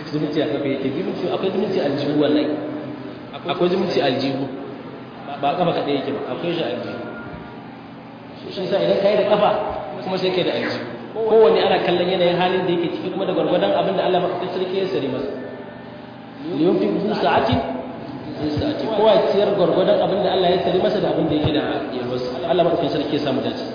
zumunci a kafa yake zumunci akwai zumunci aljihu wallahi akwai zumunci aljihu ba kafa kaɗai yake ba akwai shi aljihu shi sa idan kai da kafa kuma sai kai da aljihu kowanne ana kallon yanayin halin da yake ciki kuma da gwargwadon abin da Allah mafi sarki ya sari masa liyun fi zu sa'atin zu sa'ati kowa ya ciyar gwargwadon abin da Allah ya sari masa da abin da yake da yalwarsa Allah mafi sarki ya samu dace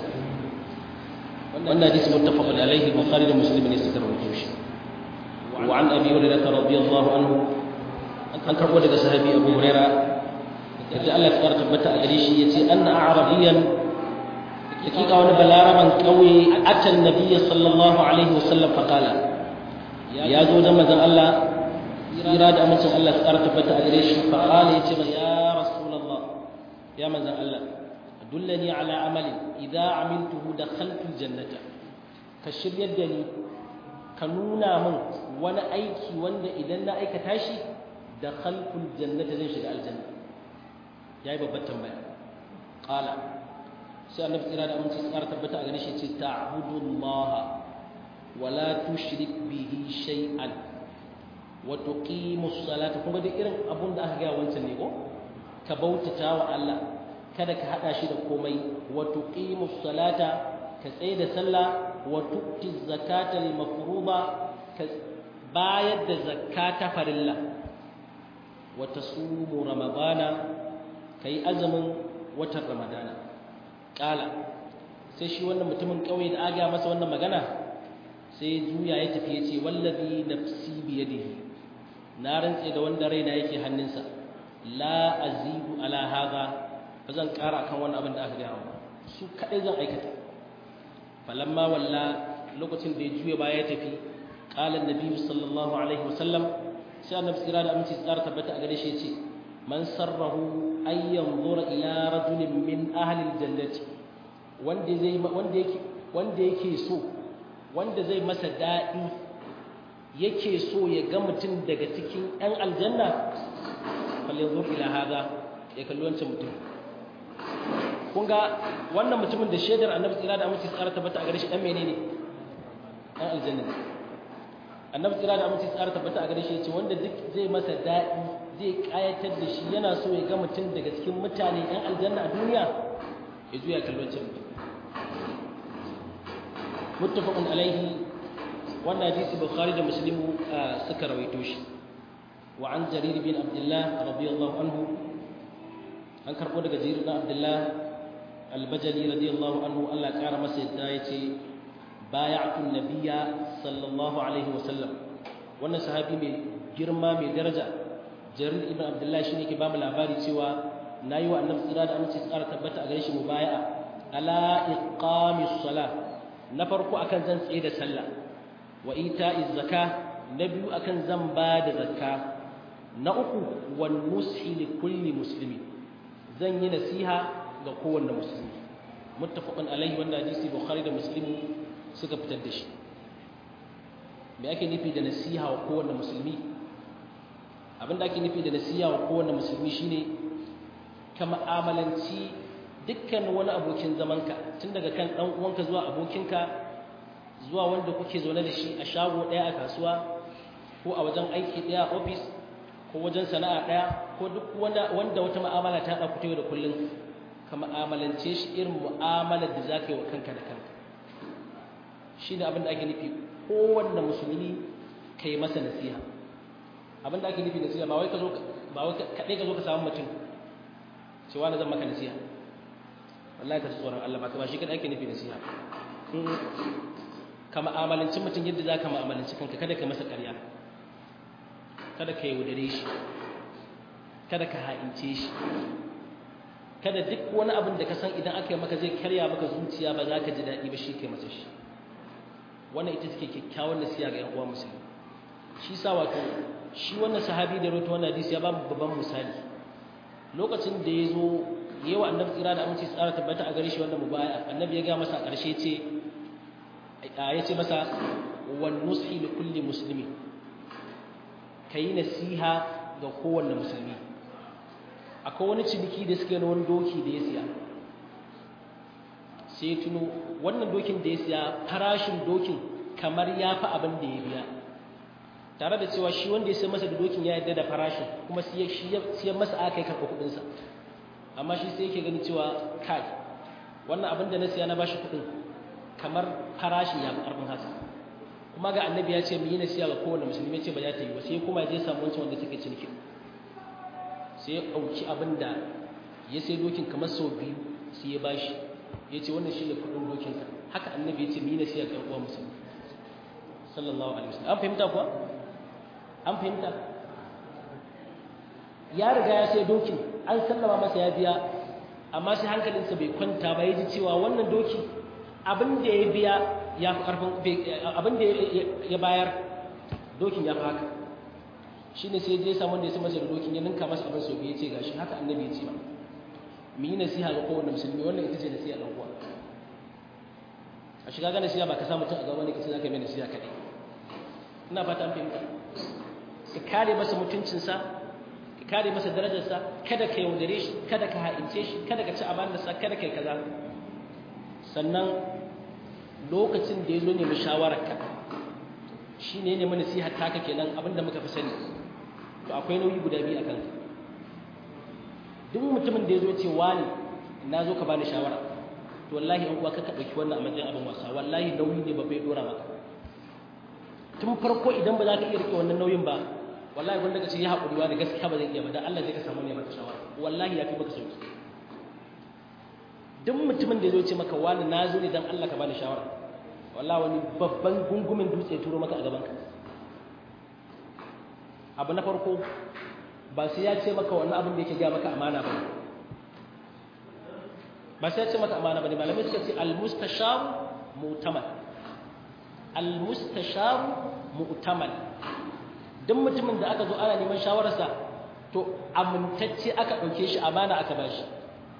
wannan hadisi muttafaqun alaihi bukhari da muslim ne suka rawaito shi wa an abi hurairah radiyallahu anhu an karbo daga sahabi abu hurairah yadda Allah ya fara tabbata a gare shi yace anna a'rabiyan hakika wani balaraban kauye atan nabiyyi sallallahu alaihi wasallam faqala ya zo da manzon Allah tsira da amincin Allah ya fara tabbata a gare shi faqala yace ya rasulullah ya manzon Allah dullani ala amalin idza amiltuhu dakhaltu aljannata ka shiryar da ni ka nuna min wani aiki wanda idan na aikata shi dakhaltu aljannata zan shiga aljanna yayi babbar tambaya qala sai annabi tsira da aminci tsara tabbata a gare shi ce ta'budullaha wa la tushrik bihi shay'an wa tuqimus salata kuma da irin abun da aka ga wancan ne ko ka bautata wa Allah kada ka hada shi da komai wa tuqimus salata ka tsaye da sallah wa tu'ti zakata al mafruḍa ka bayar da zakata farilla wa tasumu ramadana kai azumin watan ramadana kala sai shi wannan mutumin kauye da aga masa wannan magana sai juya ya tafi ya ce wallazi nafsi biyadihi na rantse da wanda raina yake hannunsa la azidu ala hadha ba zan ƙara akan wannan abin da aka gaya ba su kaɗai zan aikata falamma walla lokacin da ya juya baya ya tafi qala annabi sallallahu alaihi wasallam sai annabi tsira da aminci tsara tabbata a gare shi ya ce man sarrahu an yanzura ila rajulin min ahli aljannati wanda zai wanda yake wanda yake so wanda zai masa daɗi yake so ya ga mutum daga cikin ɗan aljanna falyanzur ila hada ya kalli wancan mutum kun ga wannan mutumin da shaidar annabi tsira da aminci tsara tabbata a gare shi dan menene dan aljanna annabi tsira da aminci tsara tabbata a gare shi yace wanda duk zai masa daɗi zai kayatar da shi yana so ya ga mutum daga cikin mutane ɗan aljanna a duniya ya juya kallon can muttafaqun alaihi wannan hadisi bukhari da muslimu suka rawaito shi wa an jarir bin abdullah radiyallahu anhu an karbo daga jarir bin abdullah albajali radiyallahu anhu Allah kara masa yadda yace bay'atu nabiyya sallallahu alaihi wasallam wannan sahabi mai girma mai daraja jarir ibn abdullah shine ke ba mu labari cewa nayi wa annabi tsira da aminci tsara tabbata a gare shi mubaya'a ala iqamis salah na farko akan zan tsaye da sallah wa ita'iz zakka na biyu akan zan ba da zakka na uku wan nushi li kulli muslimi zan yi nasiha ga kowanne musulmi muttafaqun alaihi wanda hadisi bukhari da muslimu suka fitar da shi me ake nufi da nasiha wa kowanne musulmi abinda ake nufi da nasiha wa kowanne musulmi shine ka ma'amalanci dukkan wani abokin zamanka tun daga kan dan uwanka zuwa abokinka zuwa wanda kuke zaune da shi a shago daya a kasuwa ko a wajen aiki daya a office ko wajen sana'a daya ko duk wanda wanda wata mu'amala ta haɗa ku da kullun ka mu'amalance shi irin mu'amalar da zaka yi wa kanka da kanka shine abin da ake nufi kowanne musulmi kai masa nasiha abin da ake nufi nasiha ba wai ka zo ba wai kadai ka zo ka samu mutum cewa na zan maka nasiha wallahi ka tsoron Allah ba ba shi kada ake nufi nasiha ka mu'amalanci mutum yadda za ka mu'amalanci kanka kada ka masa ƙarya kada ka yaudare shi kada ka ha'ince shi kada duk wani abin da ka san idan aka yi maka zai karya maka zuciya ba za ka ji daɗi ba shi kai masa shi wannan ita take kyakkyawan nasiha ga 'yan uwa musulmi shi sa wato shi wannan sahabi da rawaito wannan hadisi ya ba babban misali lokacin da ya zo yi wa annabi tsira da aminci tsara tabbata a gare shi wannan mubaya annabi ya ga masa ƙarshe ce ya ce masa wan nushi li kulli muslimi kai nasiha ga kowanne musulmi akwai wani ciniki da suke na wani doki da ya siya sai ya tuno wannan dokin da ya siya farashin dokin kamar ya fi abin da ya biya tare da cewa shi wanda ya sai masa da dokin ya yarda da farashin kuma shi ya masa aka yi karɓa kuɗinsa amma shi sai yake gani cewa kai wannan abin da na siya na bashi kuɗin kamar farashin ya ƙarfin haka kuma ga annabi ya ce mu yi nasiya ga kowane musulmi ce ba za ta yi ba sai kuma ya je samu wancan wanda suke ciniki sai ya ɗauki abin da ya sai dokin kamar sau biyu sai ya bashi ya ce wannan shi ne kuɗin dokinka haka annabi ya ce mu yi nasiya ga uwa musulmi sallallahu alaihi wasallam an fahimta kuwa an fahimta ya riga ya sai dokin an sallama masa ya biya amma sai hankalinsa bai kwanta ba ya ji cewa wannan doki abin da ya biya ya fi ƙarfin abin da ya bayar dokin ya fi haka shi ne sai ya samu da ya sama da dokin ya ninka masa abin sau biyu ya ce gashi haka annabi ya ce ba mu yi nasiha ga kowane musulmi wannan ita ce nasiha ɗan uwa a shiga ga nasiha ba ka sa mutum a gaba ne ka ce za ka yi mai nasiha kaɗai ina fata an fahimta ka kare masa mutuncinsa ka kare masa darajarsa kada ka yaudare shi kada ka ha'ince shi kada ka ci amanarsa kada ka yi kaza sannan lokacin da ya zo nemi shawararka shi ne ne nasiha taka kenan abinda muka fi sani to akwai nauyi guda biyu a kanka duk mutumin da ya zo ce wani na zo ka bani shawara to wallahi an uwa ka ɗauki wannan a matsayin abin wasa wallahi nauyi ne babbai dora maka tun farko idan ba za ka iya rike wannan nauyin ba wallahi wanda ka ce ya haƙuri wa da gaskiya ba zai iya ba dan Allah zai ka samu ne maka shawara wallahi ya fi maka sauki duk mutumin da ya zo ce maka wani na zo ne dan Allah ka bani shawara wallahi wani babban gungumin dutse turo maka a gaban ka abu na farko ba sai ya ce maka wannan abin da yake ga maka amana ba ba sai ya ce maka amana ba ne malamai suka ce al-mustashar mu'tamal al-mustashar mu'tamal duk mutumin da aka zo ana neman shawararsa to amintacce aka ɗauke shi amana aka ba shi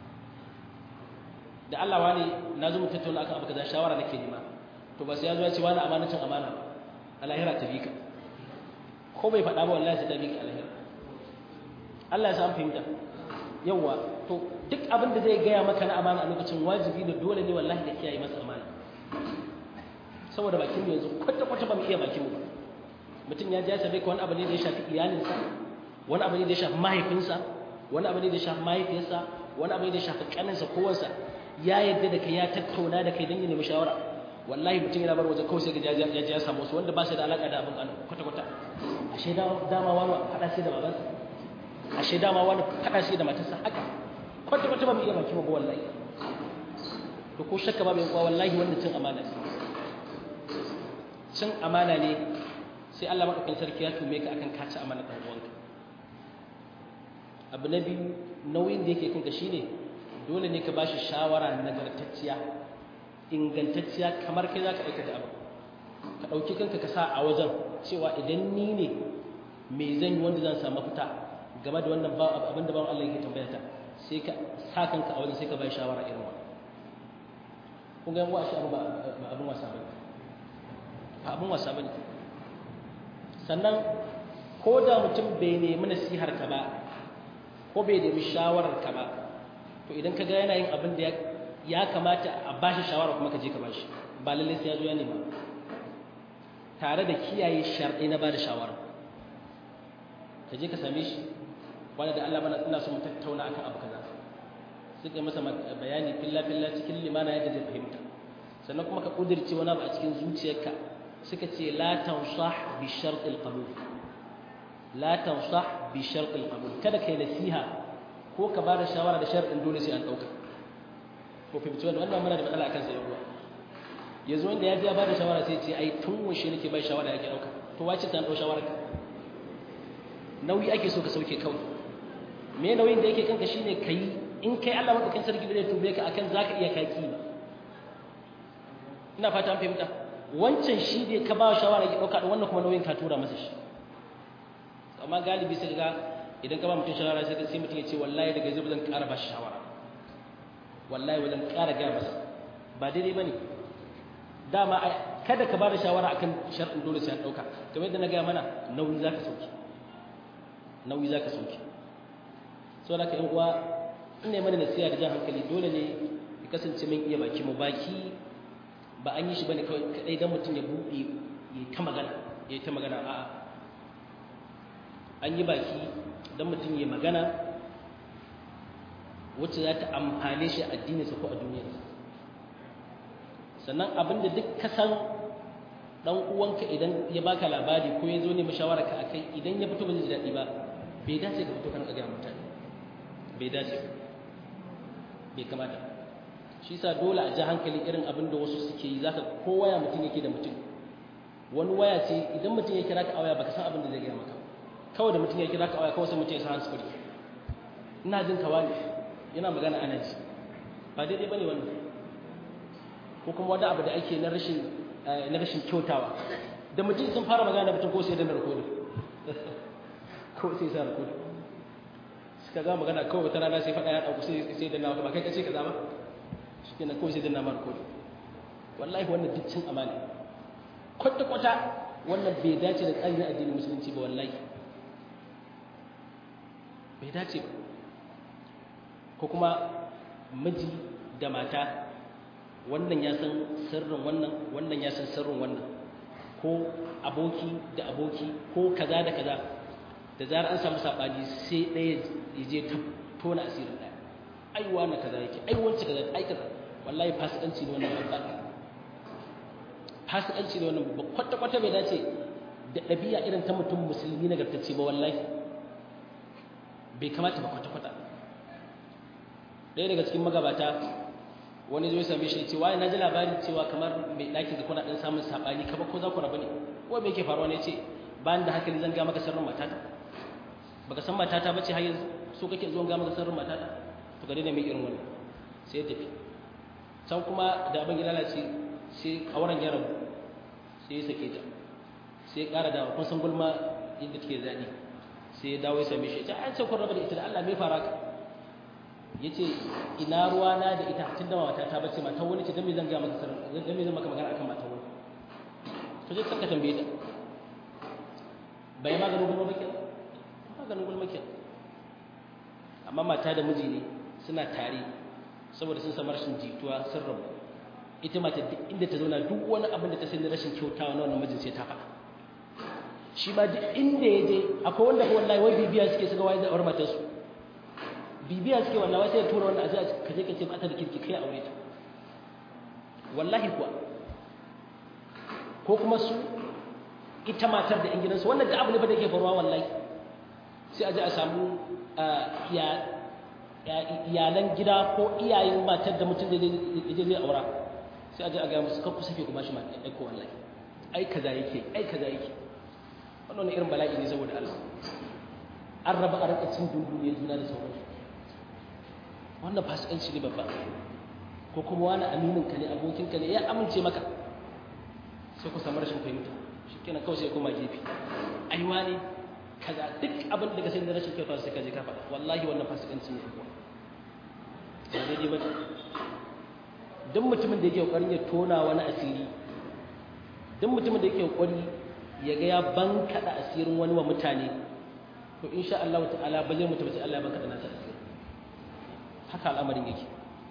da Allah wani na zo mu tattauna akan abu kaza shawara nake nema to ba sai ya zo ya ce wani amanacin amana a lahira ta bi ka ko bai faɗa ba wallahi sai ta bi ka a lahira Allah ya san fahimta yawa to duk abin da zai gaya maka na amana a lokacin wajibi ne dole ne wallahi da kiyaye masa amana saboda bakin mu yanzu kwata kwata ba mu iya bakin mu ba mutum ya ja sabai ka wani abu ne da ya shafi iyalinsa wani abu ne da ya shafi mahaifinsa wani abu ne da ya shafi mahaifiyarsa wani abu ne da ya shafi kaninsa ko wansa ya yadda da kai ya tattauna da kai don ya nemi shawara wallahi mutum yana bar waje kawai sai ga ya ya samu wasu wanda ba su da alaka da abin kwata kwata ashe dama wani faɗa sai da babansa ashe dama wani faɗa sai da matarsa haka kwata kwata ba mu iya baki ba wallahi to ko shakka ba mai kuwa wallahi wannan cin amana ne cin amana ne sai Allah madaukakin sarki ya tume ka akan kaci amana ɗan uwanka abu na biyu nauyin da yake kanka shine dole ne ka bashi shawara nagartacciya ingantacciya kamar kai zaka aikata abu ka ɗauki kanka ka sa a wajen cewa idan ni ne me zan yi wanda zan samu fita game da wannan abin da bawan Allah yake tambaya ta sai ka sa kanka a wajen sai ka bai shawara irin wannan kun ga yan uwa shi abu ba abin wasa bane ba abin wasa bane sannan ko da mutum bai nemi nasihar ka ba ko bai nemi shawarar ka ba to idan ka ga yana yin abin da ya kamata a bashi shawara kuma ka je ka bashi ba lallai sai ya zo ya nema tare da kiyaye sharɗi na bada shawara ka je ka same shi wanda da Allah bana ina so mu tattauna akan abu kaza sai kai masa bayani filla filla cikin limana yadda zai fahimta sannan kuma ka kudirce wani abu a cikin zuciyarka suka ce la tansah bi shart al-qabul la tansah bi shart al-qabul kada kai nasiha ko ka bada shawara da sharadin dole sai an dauka ko fahimci wannan wannan muna da matsala akan sai ruwa yanzu wanda ya ji ya bada shawara sai ce ai tun washe nake bai shawara yake dauka to wace ta dau shawara nauyi ake so ka sauke kawai me nauyin da yake kanka shine kai in kai Allah madaukakin sarki da zai tube ka akan zaka iya kaki ina fata an fahimta wancan shi ne ka ba shawara ki dauka wannan kuma nauyin ka tura masa shi amma galibi sai ga idan ka ba mutum shawara sai sai mutum ya ce wallahi daga yanzu zan ƙara ba shi shawara wallahi wajen ƙara ga masa ba daidai bane dama kada ka ba da shawara akan shar'in dole sai an dauka kamar yadda na ga mana nauyi zaka sauki nauyi zaka sauki saboda ka yan uwa ina mana nasiha da jan hankali dole ne ya kasance min iya baki mu baki ba an yi shi bane kawai kadai dan mutum ya buɗe ya ta magana ya ta magana a'a an yi baki don mutum ya magana wacce za ta amfane shi addininsa ko a duniyarsa sannan abinda duk ka san dan uwanka idan ya baka labari ko ya zo ne mashawara ka akai idan ya fito ba zai ji daɗi ba bai dace ka fito kan ga mutane bai dace bai kamata shi sa dole a ji hankali irin abin da wasu suke yi zaka ko waya mutum yake da mutum wani waya ce idan mutum ya kira ka a waya baka san abin da zai gaya maka kawai da mutum ya kira ka a waya kawai sai mutum ya san hanskuri ina jin kawa ne yana magana ana ji ba daidai bane wannan ko kuma wani abu da ake na rashin na rashin kyautawa da mutum sun fara magana da mutum ko sai da narkodi ko sai sa narkodi suka ga magana kawai wata rana sai faɗa ya ɗauku sai da nawa ba kai kace kaza ba shi kenan kawai sai da nama narkodi wallahi wannan duk cin amana kwata kwata wannan bai dace da tsarin addinin musulunci ba wallahi bai dace ba ko kuma miji da mata wannan ya san sirrin wannan wannan ya san sirrin wannan ko aboki da aboki ko kaza da kaza da zarar an samu sabani sai ɗaya ya je ta tona asirin ɗaya ai wani kaza yake ai wancan kaza ai kaza wallahi fasikanci ne wannan babba fasikanci ne wannan babba kwata kwata bai dace da ɗabi'a irin ta mutum musulmi nagartacce ba wallahi bai kamata ba kwata kwata ɗaya daga cikin magabata wani zo ya same shi ce waye na ji labarin cewa kamar mai ɗakin da kuna ɗan samun saɓani kamar ko za ku rabu ne ko me yake faruwa ne ce bayan da hankali zan ga maka sirrin matata baka san matata bace har yanzu so kake zuwa ga maka sirrin matata to ka daina mai irin wannan sai ya tafi can kuma da abin ya lalace sai auren ya rabu sai ya sake ta sai ya ƙara dawo kun san gulma inda take zaɗi sai ya dawo ya same shi ya ce an ce kun raba da ita da Allah me fara ka ya ce ina ruwa na da ita tun da mata ta bace matan wani ce don me zan ga maka sarar don me zan maka magana akan matan wani to je ka tambaye ta bai maganin gulma bakin maganin gulma bakin amma mata da miji ne suna tare saboda sun samu rashin jituwa sun rabu ita mata duk inda ta zauna duk wani abin da ta sani rashin kyautawa na wannan mijin sai ta faɗa shi ma duk inda ya je akwai wanda ko wallahi wai bibiya suke suka waye da aure matarsu bibiya suke wannan wai sai ya tura wanda a zai ka je ka ce mata da kirki kai aure ta wallahi kuwa ko kuma su ita matar da gidansu wannan da abu ne ba da yake faruwa wallahi sai a je a samu iyalan gida ko iyayen matar da mutum da zai aura sai a je a gaya musu kakku sake kuma shi ma aiko wallahi ai kaza yake ai kaza yake wannan irin bala'i ne saboda Allah an raba a rika cin dunduniyar juna da sauransu wannan fasikanci ne babba ko kuma wani aminin ka ne abokin ka ne ya amince maka sai ku samu rashin fahimta shikenan kawai sai koma gefe ai wani kaza duk abin da ka sai da rashin kyauta sai ka je ka faɗa wallahi wannan fasikanci ne kuwa ba daidai ba duk mutumin da yake kokarin ya tona wani asiri duk mutumin da yake kokari ya ga ya bankaɗa asirin wani wa mutane to insha Allah ta'ala ba zai mutu ba sai Allah ya bankaɗa nasa asiri haka al'amarin yake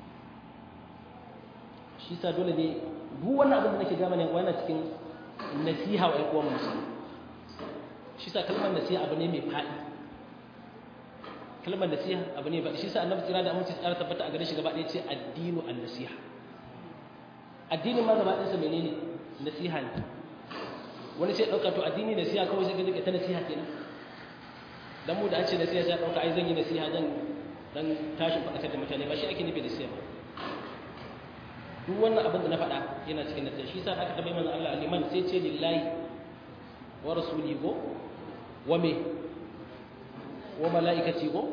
shi sa dole ne duk wannan abin da nake gama ne wannan cikin nasiha wa ƴan uwan musulmi shi sa kalmar nasiha abu ne mai faɗi kalmar nasiha abu ne ba shi sa annabi tsira da aminci tsara tabbata a gare shi gaba ɗaya ce addinu an nasiha addinin ma gaba ɗayansa menene nasiha ne wani sai ɗauka to addini nasiha kawai sai ka rika ta nasiha kenan dan mu da an ce nasiha sai ɗauka ai zan yi nasiha zan dan tashin faɗakar da mutane ba shi ake nufi nasiha ba duk wannan abin da na faɗa yana cikin nasiha shi sa aka tabbai manzo Allah liman sai ce lillahi wa rasuli go wa me wa mala'ikati go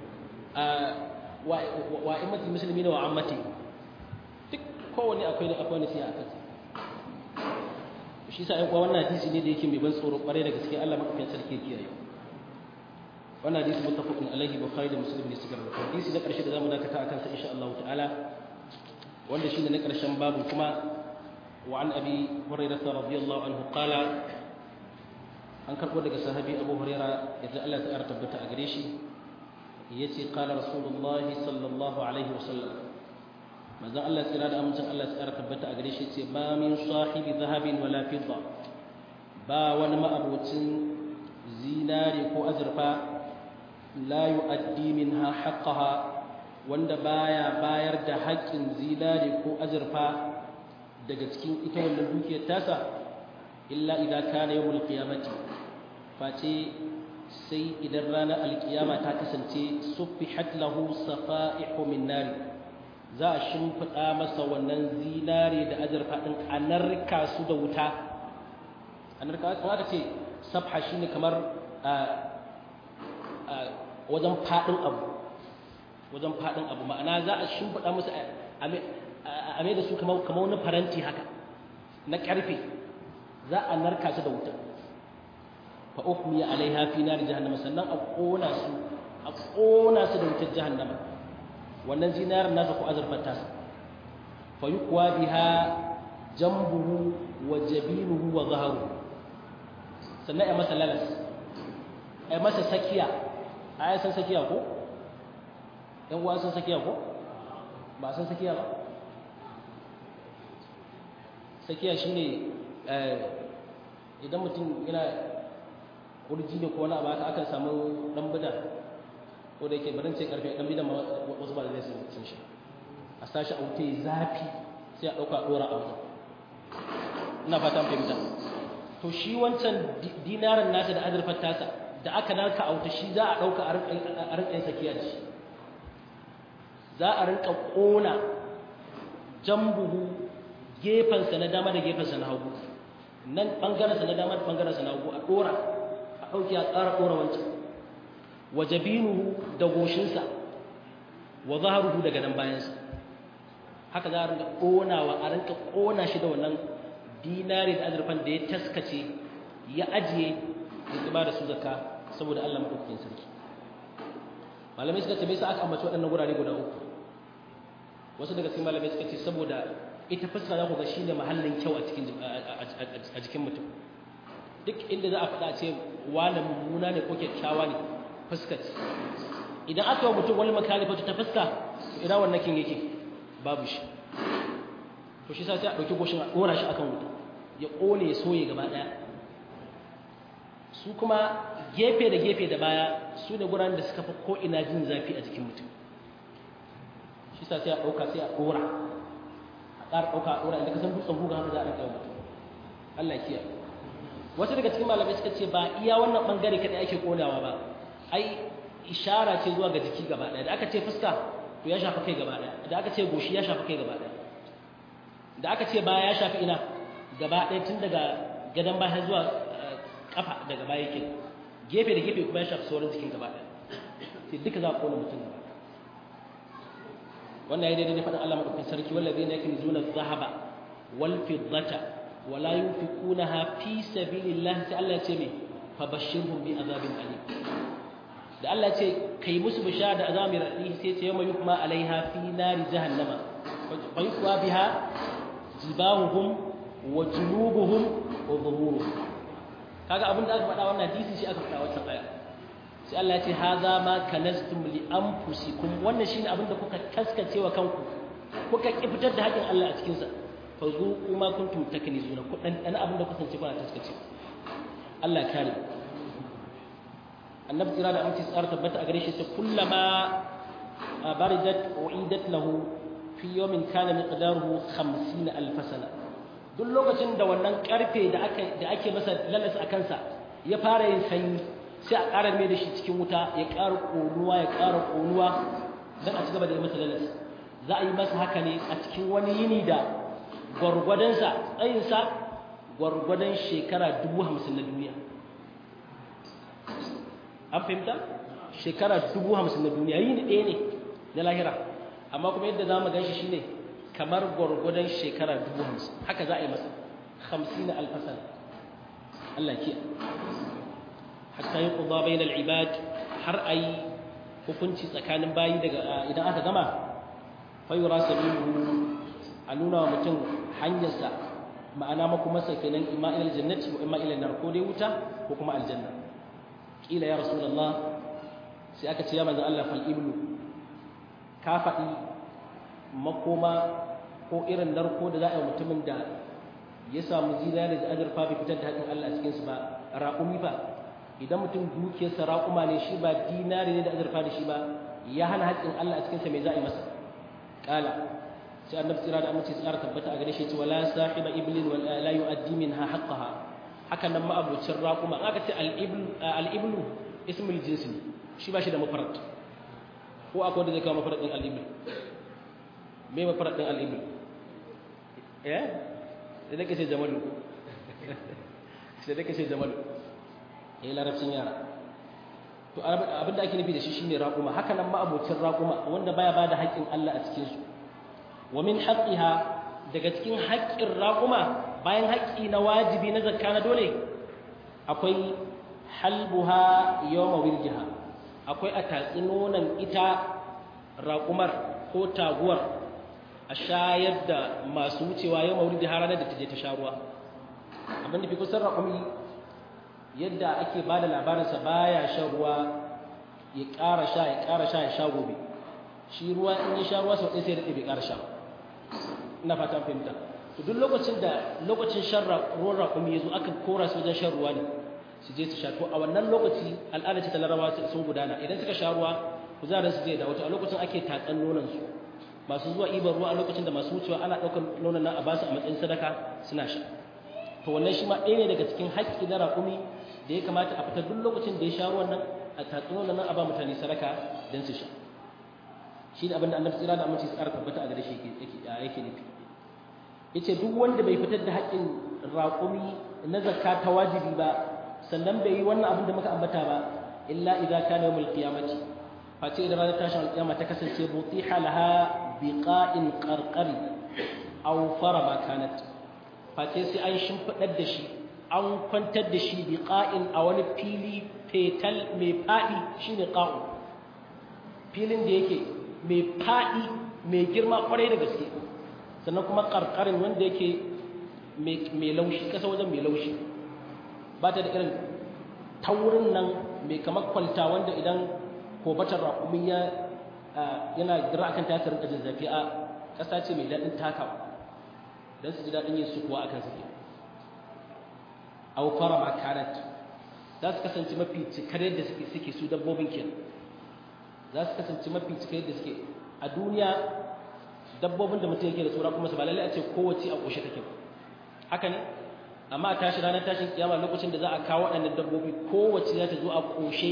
wa immati muslimina wa ammati duk kowanne akwai akwai nasiha akan shi sa ɗan wannan hadisi ne da yake mai ban tsoro ƙwarai da gaske Allah maɗaukakin sarki kiyaye wannan hadisi muttafaqun alaihi bukhari da muslim ne suka rubuta hadisi na ƙarshe da zamu dakata akan sa insha Allah ta'ala wanda shine na ƙarshen babu kuma wa an abi hurairah radiyallahu anhu qala an karɓo daga sahabi abu hurairah yadda Allah ta ƙara tabbata a gare shi yace qala rasulullahi sallallahu alaihi wasallam manzon Allah tsira da amincin Allah tsara tabbata a gare shi ce ba min sahibi zahabin wala fidda ba wani ma'abocin zinare ko azurfa la yu'addi minha haqqaha wanda baya bayar da haƙƙin zinare ko azurfa daga cikin ita wannan dukiyar tasa illa idan kana yawmul qiyamati face sai idan ranar alkiyama ta kasance suffihat lahu safa'ihu min nari za a shimfiɗa masa wannan zinare da azurfa ɗin a narka su da wuta a narka su aka ce safha shi ne kamar wajen faɗin abu wajen faɗin abu ma'ana za a shimfiɗa musu a mai da su kamar wani faranti haka na ƙarfe za a narka su da wuta fa uhmiya alaiha fi nar jahannama sannan a kona su a kona su da wutar jahannama wannan zinarin nasa ko azurfar tasa fa yuqwa biha jambuhu wa jabinuhu wa zahruhu sannan ai masa lalas ai masa sakiya ai san sakiya ko dan uwa san sakiya ko ba san sakiya ba sakiya shine idan mutum yana kurji ne ko wani abu haka akan samu dan bida ko da yake barin ce karfe dan bidan wasu ba da zai sun shi a sashi a wuce zafi sai a dauka dora a wajen ina fata an fahimta to shi wancan dinarin nasa da azurfar tasa da aka narka a wuta shi za a dauka a rinka sakiya da shi za a rinka kona jambuhu gefensa na dama da gefensa na hagu nan bangarensa na dama da bangarensa na hagu a dora a ɗauki a ƙara ɗora wancan wa jabinuhu da goshinsa wa zaharuhu daga nan bayansa haka za a rinka ƙonawa a rinka ƙona shi da wannan dinari da azurfan da ya taskace ya ajiye ya zuba da su zaka saboda Allah maɗaukakin sarki malamai suka ce me yasa aka ambaci waɗannan gurare guda uku wasu daga cikin malamai suka ce saboda ita fuska za ku ga shine mahallin kyau a cikin a jikin mutum duk inda za a faɗa ce wani mummuna ne ko kyakkyawa ne fuska ce idan aka yi mutum wani makalifa ta fuska ina wannan kin yake babu shi to shi sa sai a ɗauki goshin a ɗora shi akan wuta ya ƙone ya soye gaba ɗaya su kuma gefe da gefe da baya su ne guraren da suka fi ko'ina jin zafi a jikin mutum shi sa sai a ɗauka sai a ɗora a ƙara ɗauka a ɗora inda ka san dutsen guga haka za a ɗauka mutum Allah kiyaye wasu daga cikin malamai suka ce ba iya wannan bangare kadai ake konawa ba ai ishara ce zuwa ga jiki gaba ɗaya da aka ce fuska to ya shafi kai gaba ɗaya da aka ce goshi ya shafi kai gaba ɗaya da aka ce baya ya shafi ina gaba ɗaya tun daga gadon baya zuwa kafa daga baya yake gefe da gefe kuma ya shafi sauran jikin gaba ɗaya sai duka za a kona mutum gaba wannan ya daidai da faɗin Allah madaukakin sarki wallazi ne yake zuna zahaba wal fiddata wala yunfiqunaha fi sabilillah sai Allah ya ce me fabashshirhum bi azabin alim da Allah ya ce kai musu bishara da azabin radi sai ce yawma yukma alaiha fi nari jahannama fa yukwa biha jibahuhum wa junubuhum wa dhuhuruhum kaga abin da aka faɗa wannan hadisi shi aka faɗa wannan aya sai Allah ya ce hadha ma kanastum li anfusikum wannan shine abin da kuka taskace wa kanku kuka ki fitar da haƙin Allah a cikin sa fa zuqu ma kuntum taknizuna ku dan dan abin da kuka kuna taskace Allah kare annabi tsira da amince tsara tabbata a gare shi ta kullama baridat uidat lahu fi yawmin kana miqdaruhu 50 alf sana duk lokacin da wannan karfe da aka da ake masa lalas a kansa ya fara yin sanyi sai a ƙara mai da shi cikin wuta ya ƙara ƙonuwa ya ƙara ƙonuwa don a ci gaba da yi masa lalas za a yi masa haka ne a cikin wani yini da gwargwadonsa tsayinsa gwargwadon shekara dubu hamsin na duniya an fahimta shekara dubu hamsin na duniya yini ɗaya ne na lahira amma kuma yadda za mu gan shi shine kamar gwargwadon shekara dubu hamsin haka za a yi masa hamsin na alfasar Allah ke hatta yi ƙuba bai na ibad har a yi hukunci tsakanin bayi daga idan aka gama fayura sabihu a nuna wa mutum hanyarsa ma'ana makumarsa kenan imma ilal jannati wa imma ilal nar ko dai wuta ko kuma aljanna kila ya rasulullah sai aka ce ya manzo Allah fal ibnu ka faɗi makoma ko irin narko da za a yi mutumin da ya samu zinari da azurfa bai fitar da haƙin Allah a cikinsu ba raƙumi ba idan mutum dukiyarsa raƙuma ne shi ba dinari ne da azurfa da shi ba ya hana haƙƙin Allah a cikinsa mai za a yi masa ƙala sai annabi tsira da amince tsara tabbata a gare shi ce wala sahiba iblin wa la yu'addi minha haqqaha hakan nan ma'abucin raƙuma aka ce al-iblu ismul jinsi ne shi ba shi da mafarat ko akwai wanda zai kawo mafarat din al-ibl me mafarat din al-ibl eh sai da kace jamalu sai da kace jamalu eh larabcin yara to abinda ake nufi da shi shine raƙuma haka nan ma'abocin raƙuma wanda baya bada haƙƙin Allah a cikin su wa min haqqiha daga cikin haƙƙin raƙuma bayan haƙƙi na wajibi na zakka na dole akwai halbuha yawma wiljiha akwai a tatsi nonon ita raƙumar ko taguwar a shayar da masu wucewa yawma wiljiha ranar da ta je ta sha ruwa abin da fi kusan raƙumi yadda ake ba da labarinsa baya shan ruwa ya ƙara sha ya ƙara sha ya sha gobe shi ruwa in ya sha ruwa sau ɗaya sai da ɗaya bai ƙara sha ina fata fahimta to duk lokacin da lokacin shan ruwan raƙumi ya zo aka kora su wajen shan ruwa ne su je su sha to a wannan lokaci al'ada ce ta larabawa sun gudana idan suka sha ruwa kuzarin su zai dawo to a lokacin ake tatsan nonon su masu zuwa ibar ruwa a lokacin da masu wucewa ana ɗaukar nonon nan a basu a matsayin sadaka suna sha to wannan shi ma ɗaya ne daga cikin haƙƙi na raƙumi da ya kamata a fitar duk lokacin da ya sha ruwan nan a tatsan nonon nan a ba mutane sadaka don su sha shi ne abinda annabi tsira da aminci tsara tabbata a gare shi yake nufi yace duk wanda bai fitar da haƙƙin raƙumi na zakka ta wajibi ba sannan bai yi wannan abin da muka ambata ba illa idza kana yawmul qiyamati face idan ranar tashin alƙiyama ta kasance butiha laha biqa'in qarqari aw faraba kanat face sai an shimfidar da shi an kwantar da shi biqa'in a wani fili fetal mai fadi shine qa'u filin da yake mai fadi mai girma kwarai da gaske sannan kuma karkarin wanda yake mai laushi kasa wajen mai laushi ba ta da irin taurin nan mai kamar kwalta wanda idan kobatar raƙumi ya yana gira akan ta rinka jin zafi a ƙasa ce mai daɗin takawa don su ji daɗin yin sukuwa akan su au fara ma kanat za su kasance mafi cikar yadda suke su dabbobin kenan za su kasance mafi cikar yadda suke a duniya dabbobin da mutum yake da tsora kuma su ba lallai a ce kowace a ƙoshe take haka ne amma a tashi ranar tashin kiyama lokacin da za a kawo waɗannan dabbobi kowace za ta zo a ƙoshe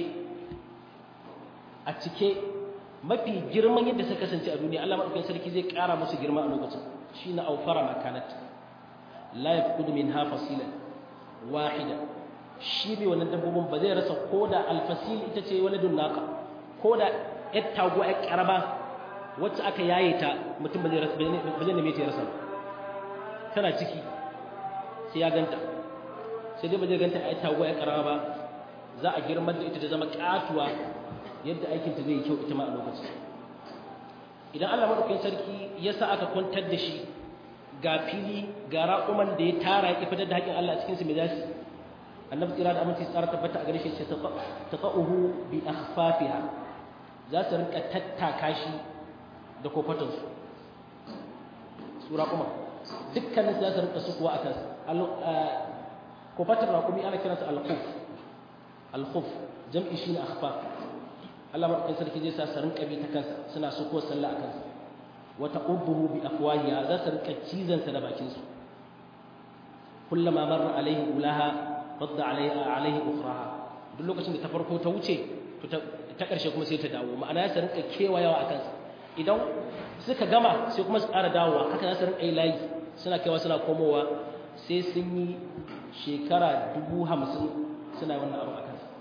a cike mafi girman yadda suka kasance a duniya Allah madaukakin sarki zai ƙara musu girma a lokacin shine aufara makanat la yaqudu minha fasilan wahida shi bai wannan dabbobin ba zai rasa koda alfasil ita ce wani dunnaka koda yar taguwa yar karaba wacce aka yaye ta mutum ba zai neme ta ya rasa tana ciki sai ya ganta sai dai ba zai ganta a taguwa ya karama ba za a girmar da ita ta zama katuwa yadda aikinta zai yi kyau ita ma a lokaci idan allah maɗaukakin sarki ya sa aka kwantar da shi ga fili ga raƙuman da ya tara ya fitar da haƙƙin allah a cikinsu mai zasu annabi tsira da aminci tsara tabbata a gare shi ce tafa'uhu bi akhfafiha za su rinka tattaka shi da kofatansu su raƙuma dukkanin za su rinka sukuwa a kansu kofatar raƙumi ana kiransa alkhuf alkhuf jam'i shi ne akhfaf Allah maɗaukin sarki zai sa su rinka bi ta kansa suna sukuwa sallah a kansa wata ubbuhu bi afwahiya za su rinka cizansa da bakinsu kullama marra alaihi ulaha radda alaihi ukhraha duk lokacin da ta farko ta wuce to ta ƙarshe kuma sai ta dawo ma'ana ya rinka kewayawa a kansa idan suka gama sai kuma su ƙara dawowa haka za su rinka yi layi suna kaiwa suna komowa sai sun yi shekara dubu hamsin suna wannan abu a kansa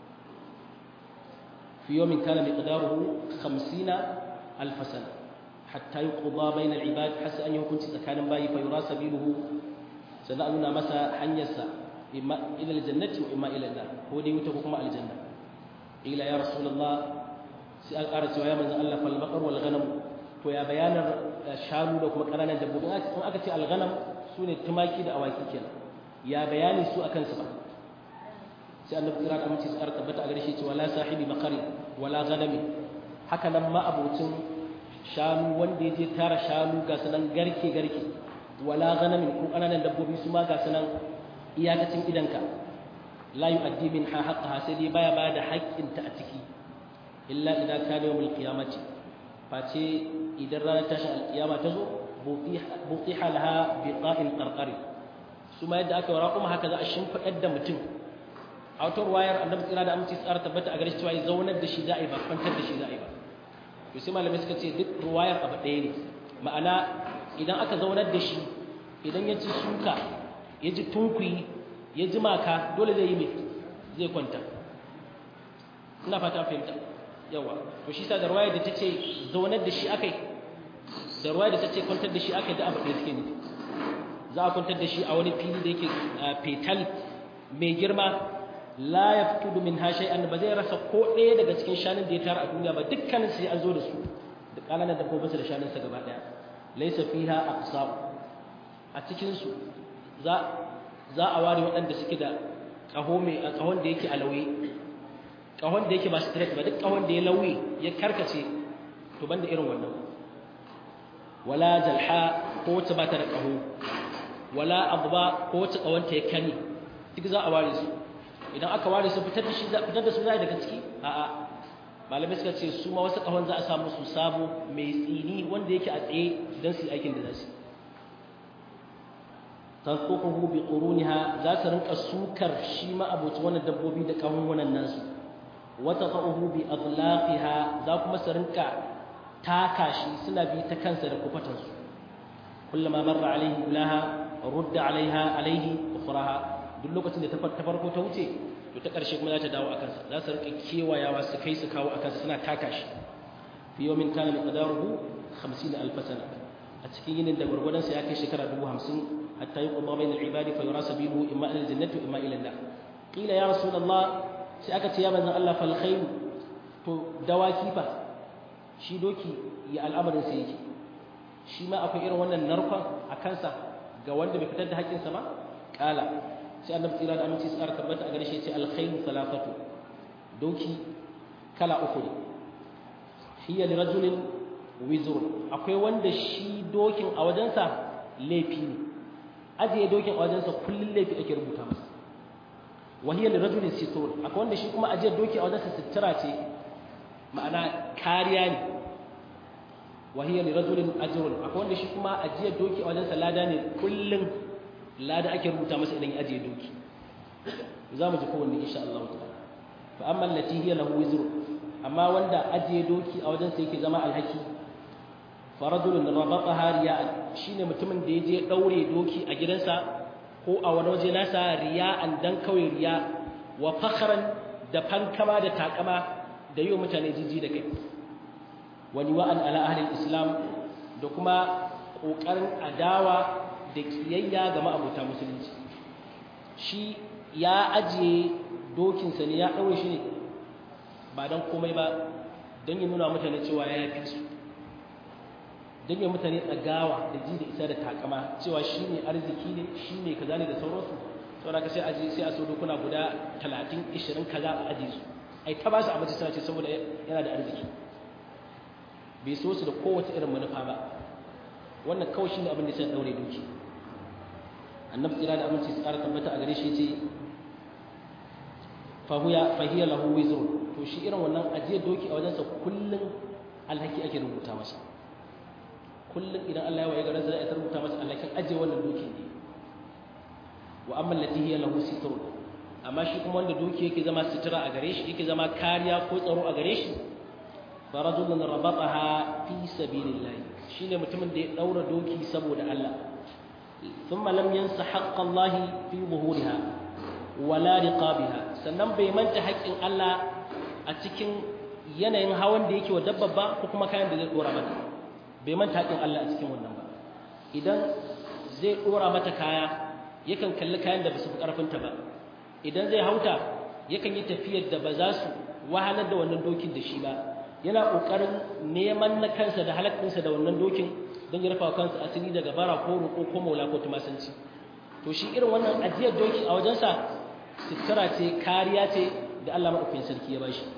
fi yomin kana mai ƙadaruhu hamsina alfasana hatta yi ƙuba bai na ibad hasa an yi hukunci tsakanin bayi fa yura sabiluhu sannan a nuna masa hanyarsa imma ila aljannati wa imma ila nar ko dai wuta ko kuma aljanna ila ya rasulullah sai an ƙara cewa ya manzo Allah fal baqar wal ghanam to ya bayanar shanu da kuma ƙananan dabbobi in aka ce al ghanam sune tumaki da awaki kenan ya bayani su akan su ba sai annabi kira da mace tsara tabbata a gare shi cewa la sahibi baqari wala ghanami haka nan ma abucin shanu wanda ya je tara shanu ga sanan garke garke wala ghanamin ko ƙananan dabbobi su ma ga sanan iyakacin idanka la yu'addi minha haqqaha sai dai baya bada haƙƙinta a ciki illa idan kana yawmul qiyamati face idan ranar tashin alkiyama ta zo butiha laha biqa'in qarqari su ma yadda aka wara kuma haka za a shimfiɗar da mutum a wata wayar annabi tsira da aminci tsara tabbata a gare shi cewa ya zaunar da shi za'a ba kwantar da shi za'a ba to sai malamai suka ce duk ruwayar abu ɗaya ne ma'ana idan aka zaunar da shi idan ya ji suka ya ji tunkuyi ya ji maka dole zai yi mai zai kwanta ina fata fahimta yawa to shi sa da ruwayar da ta ce zaunar da shi akai da ruwayar da ta ce kwantar da shi akai da abu ɗaya suke ne za a kwantar da shi a wani fili da yake fetal mai girma la ya fito min ha shay'an ba zai rasa ko ɗaya daga cikin shanun da ya tara a duniya ba dukkanin sai an zo da su da kananan dabbobinsa da shanunsa gaba ɗaya laysa fiha aqsam a cikin su za za a ware waɗanda suke da ƙaho mai ƙahon da yake a lauye ƙahon da yake ba straight ba duk ƙahon da ya lauye ya karkace to banda irin wannan wala jalha ko wacce ba ta da ƙaho wala abba ko wacce ƙahonta ya kani duk za a ware su idan aka ware su fitar da shi fitar da su za daga ciki a'a malamai suka ce su ma wasu ƙahon za a samu su sabo mai tsini wanda yake a tsaye don su yi aikin da za su tanququhu bi quruniha za ta rinka sukar shi ma abuci wannan dabbobi da kahun wannan nasu wa taqahu bi adlaqiha za kuma su rinka taka shi suna bi ta kansa da kufatan su kullama marra alaihi ulaha rudda alaiha alaihi ukhraha duk lokacin da ta farko ta wuce to ta karshe kuma za ta dawo akan sa za su rinka kewayawa su kai su kawo akan sa suna taka shi fi yawmin kana miqdaruhu 50000 sana a cikin yinin da gurgurdan sa ya kai shekara 50 حتى يقضى بين العباد فيرى سبيله إما إلى الجنة وإما إلى النار قيل يا رسول الله سأكت يا من الله فالخير تو دواكي فا shi doki ya al'amarin sa yake shi ma akwai irin wannan narkon a kansa ga wanda bai fitar da haƙƙinsa ba ƙala sai annabi tsira da aminci tsara tabbata a gare shi ce alkhairu salafatu doki kala uku ne hiya li rajulin wizrun akwai wanda shi dokin a wajensa laifi ne ajiye dokin a wajensa kullum laifi ake rubuta masa wahiyar da rajulin situr akwai wanda shi kuma ajiyar doki a wajensa sitira ce ma'ana kariya ne wahiyar da rajulin ajirun akwai wanda shi kuma ajiyar doki a wajensa lada ne kullum lada ake rubuta masa idan ya ajiye doki za mu ji kowanne insha Allah ta'ala fa amma allati hiya lahu wizru amma wanda ajiye doki a wajensa yake zama alhaki farajulun rabataha riya'an shine mutumin da yaje daure doki a gidansa ko a wani waje nasa riya'an dan kawai riya wa fakhran da fankama da takama da yi mutane jiji da kai wani wa'an ala ahli islam da kuma kokarin adawa da kiyayya ga ma'abuta musulunci shi ya ajiye dokinsa ne ya daure shi ne ba dan komai ba don ya nuna mutane cewa ya fi su don ya mutane tsagawa da ji da isa da takama cewa shi ne arziki ne shi ne kaza ne da sauransu saboda ka sai aji sai a so dokuna guda 30 20 kaza a aji su ai ta ba su abinci suna ce saboda yana da arziki bai so su da kowace irin manufa ba wannan kawai shi ne abin da sai daure doki annabi tsira da aminci su ƙara tabbata a gare shi ce fahuya fahiya lahu wizrun to shi irin wannan ajiyar doki a wajensa kullum alhaki ake rubuta masa kullum idan Allah ya waye garin sa ya rubuta masa alhakin aje wannan dokin ne wa amma allati hiya lahu sitr amma shi kuma wanda doki yake zama sitira a gare shi yake zama kariya ko tsaro a gare shi farajulun rabataha fi sabilillah shine mutumin da ya daura doki saboda Allah thumma lam yansa haqqa Allah fi zuhuriha wala riqabiha sannan bai manta haƙƙin Allah a cikin yanayin hawan da yake wa dabba ba ko kuma kayan da zai dora mata bai manta haƙin Allah a cikin wannan ba idan zai ɗora mata kaya yakan kalli kayan da ba su fi ƙarfinta ba idan zai hauta yakan yi tafiyar da ba za su wahalar da wannan dokin da shi ba yana ƙoƙarin neman na kansa da halakkinsa da wannan dokin don ya rufa kansa asiri daga bara ko roƙo ko maula ko tumasanci to shi irin wannan ajiyar doki a wajensa sutura ce kariya ce da Allah maɗaukakin sarki ya bashi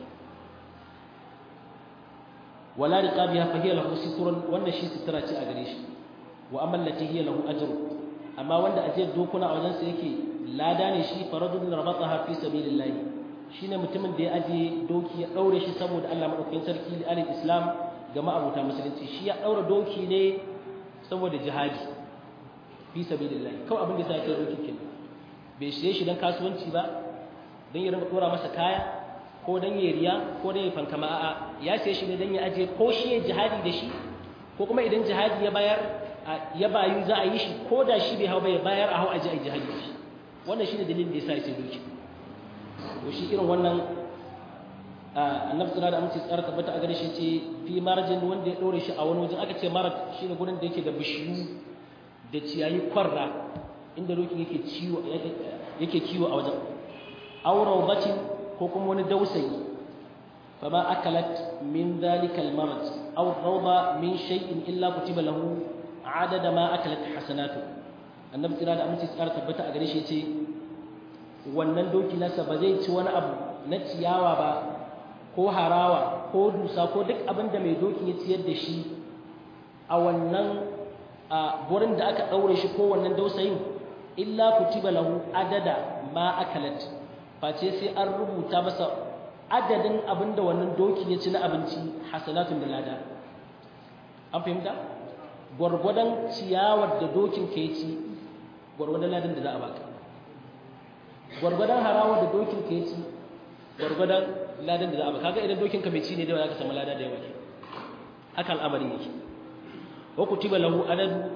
wala riqabiha fa hiya lahu sitrun wanda shi sitira ce a gare shi wa amma allati hiya lahu ajru amma wanda ajiyar dokuna a wajen sa yake lada ne shi faradun rabataha fi sabilillah shine mutumin da ya aje doki ya daure shi saboda Allah madaukakin sarki alil islam ga ma'abuta musulunci shi ya daura doki ne saboda jihadi fi sabilillah kawai abin da sai ya doki kenan bai shirye shi dan kasuwanci ba dan ya rinka dora masa kaya ko dan ya riya ko dan ya fankama a'a ya sai shi ne dan ya aje ko shi ya jihadi da shi ko kuma idan jihadi ya bayar ya bayu za a yi shi ko da shi bai hau bai bayar a hau aje a jihadi da shi wannan shine dalilin da yasa ya sai doki to shi irin wannan annabi sallallahu alaihi wasallam tsara tabbata a gare shi ce fi marjin wanda ya dore shi a wani wajen aka ce marad shine gurin da yake da bishiyu da ciyayi kwarra inda doki yake ciwo yake kiwo a wajen aw rawdatin ko kuma wani dausayi fama akalat min dhalika almarad aw rawda min shay'in illa kutiba lahu adada ma akalat hasanatu annabi sallallahu alaihi wasallam tsara tabbata a gare shi ce wannan doki nasa ba zai ci wani abu na ciyawa ba ko harawa ko dusa ko duk abin da mai doki ya ciyar da shi a wannan a gurin da aka ɗaure shi ko wannan dausayin illa kutiba lahu adada ma akalat face sai an rubuta masa adadin abin da wannan doki ya ci na abinci hasanatun da lada an fahimta gwargwadon ciyawar da dokin ka ya ci gwargwadon ladan da za a baka gwargwadon harawar da dokin ka ya ci gwargwadon ladan da za a baka kaga idan dokin ka mai ci ne da za ka samu lada da yawa ke haka al'amarin yake wa kutiba lahu adadu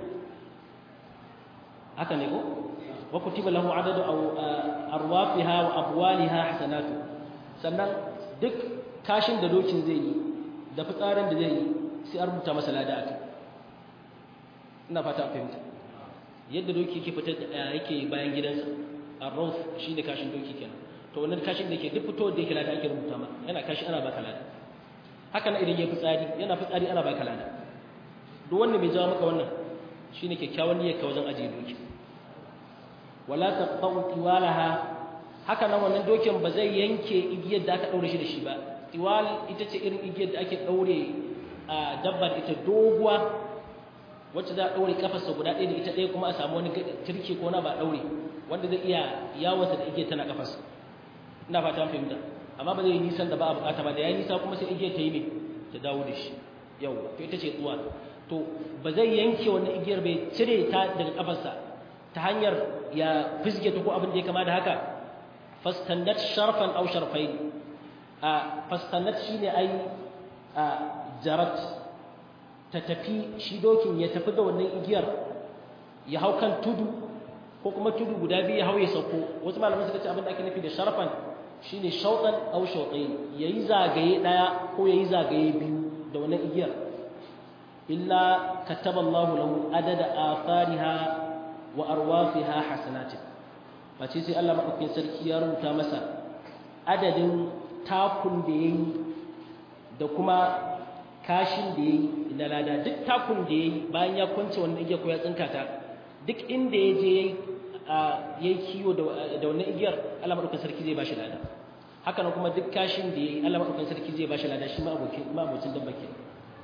haka ne ko wa kutiba lahu adadu arwafiha wa abwaliha hasanatu sannan duk kashin da dokin zai yi da fitsarin da zai yi sai an rubuta masa lada akai ina fata a fahimta yadda doki yake fitar yake bayan gidansa arrauf shine kashin doki kenan to wannan kashin da yake duk fito da yake lada ake rubuta ma yana kashi ana baka lada haka na idan ya fitsari yana fitsari ana baka lada duk wanda mai jawo maka wannan shine kyakkyawan niyyar ka wajen ajiye doki wala taqta'u tiwalaha haka nan wannan dokin ba zai yanke igiyar da aka daure shi da shi ba tiwal ita ce irin igiyar da ake daure a dabbar ita doguwa wacce za a daure kafarsa guda ɗaya da ita ɗaya kuma a samu wani turke ko na ba daure wanda zai iya yawonsa da igiyar tana kafarsa ina fata an fahimta amma ba zai yi nisan da ba a bukata ba da ya nisa kuma sai igiyar ta yi ne ta dawo da shi yau to ita ce tsuwa to ba zai yanke wannan igiyar bai cire ta daga kafarsa ta hanyar ya fizge ta ko abin da ya kama da haka fastannat sharfan aw sharfain a fastannat shine ai a jarat ta tafi shi dokin ya tafi da wannan igiyar ya hau kan tudu ko kuma tudu guda biyu ya hau ya sauko wasu malaman suka ce abin da ake nufi da sharfan shine shautan aw shautain yayi zagaye daya ko yayi zagaye biyu da wannan igiyar illa kataba Allah lahu adada athariha wa arwafiha hasanatin bace sai Allah madaukakin sarki ya rubuta masa adadin takun da yayi da kuma kashin da yayi da lada duk takun da yayi bayan ya kwance wannan igiyar ko ya tsinka ta duk inda ya je yayi yayi kiyo da wannan igiyar Allah madaukakin sarki zai bashi lada haka nan kuma duk kashin da yayi Allah madaukakin sarki zai bashi lada shi ma abokin ma abocin dabba kenan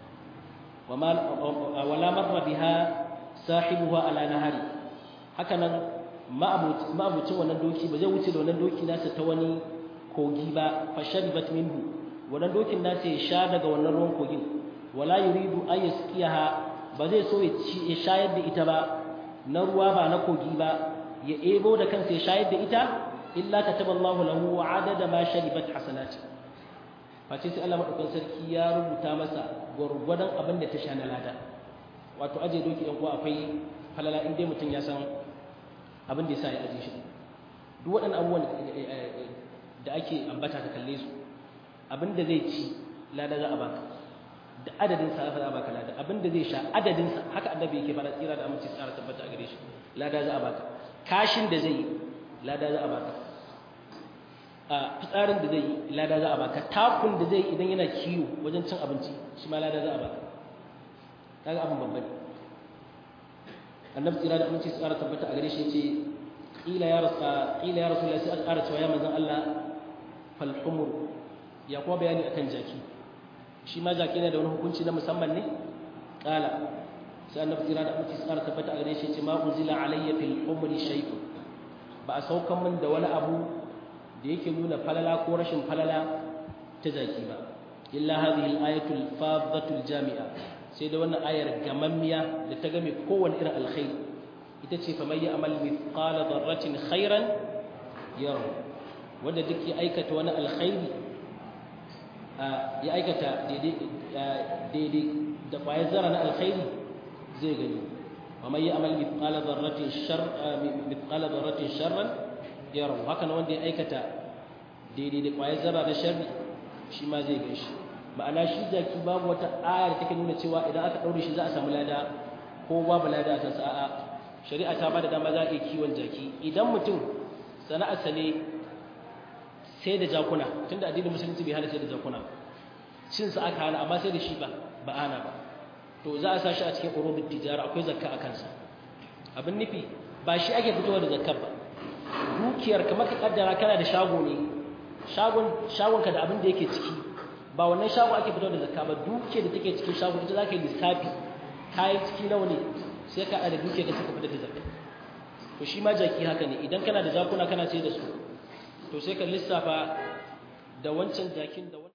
wala marra biha sahibuha ala nahari hakanan ma'abucin wannan doki ba zai wuce da wannan doki nasa ta wani kogi ba fasharibat minhu wannan dokin nasa ya sha daga wannan ruwan kogin wala yuridu an yasqiyaha ba zai so ya shayar da ita ba na ruwa ba na kogi ba ya ebo da kansa ya shayar da ita illa kataballahu lahu adada ma sharibat hasanati face sai Allah madaukakin sarki ya rubuta masa gwargwadon abin da ta sha na lada wato aje doki ɗan uwa akwai falala in dai mutum ya san abin da ya sa ya aje shi duk waɗannan abubuwan da ake ambata ka kalle su abin da zai ci lada za a baka da adadin sa za a baka lada abin da zai sha adadin sa haka annabi yake fara tsira da aminci tsara tabbata a gare shi lada za a baka kashin da zai yi lada za a baka a fitsarin da zai yi lada za a baka takun da zai idan yana kiwo wajen cin abinci shi ma lada za a baka kaga abin babban annabi tsira da aminci tsara tabbata a gare shi yace qila ya rasa qila ya rasulullahi sai aka ƙara cewa ya manzon Allah fal humur ya kuma bayani akan jaki shi ma jaki ne da wani hukunci na musamman ne qala sai annabi tsira da aminci tsara tabbata a gare shi yace ma unzila alayya fil humri shay'un ba a saukan min da wani abu da yake nuna falala ko rashin falala ta jaki ba illa hadhihi al-ayatu al-fadhatu al-jami'a sai da wannan ayar gamammiya da ta game kowanne irin alkhairi ita ce fa may ya'mal mithqala dharratin khairan yarahu wanda duk ya aikata wani alkhairi ya aikata daidai da ƙwayar zara na alkhairi zai gani wa mai yi amal mithqala dharratin sharran yarahu haka na wanda ya aikata daidai da ƙwayar zara na sharri shi ma zai gan shi ma'ana shi jaki babu wata aya da take nuna cewa idan aka ɗaure shi za a samu lada ko babu lada a sa'a shari'a ta ba da dama za a iya kiwon jaki idan mutum sana'arsa ne sai da jakuna tunda addinin musulunci bai hana sai da jakuna cin sa aka hana amma sai da shi ba ba ana ba to za a sa shi a cikin urubut tijara akwai zakka a kansa abin nufi ba shi ake fitowa da zakkar ba dukiyar kamar ka kaddara kana da shago ne shagon shagon ka da abin da yake ciki ba wannan shago ake fitowa da zakka ba dukiyar da take cikin shago ita zaka yi lissafi kayan ciki nawa ne sai ka da dukiyar da suka fitar da zakka to shi ma jaki haka ne idan kana da jakuna kana sai da su to sai ka lissafa da wancan jakin da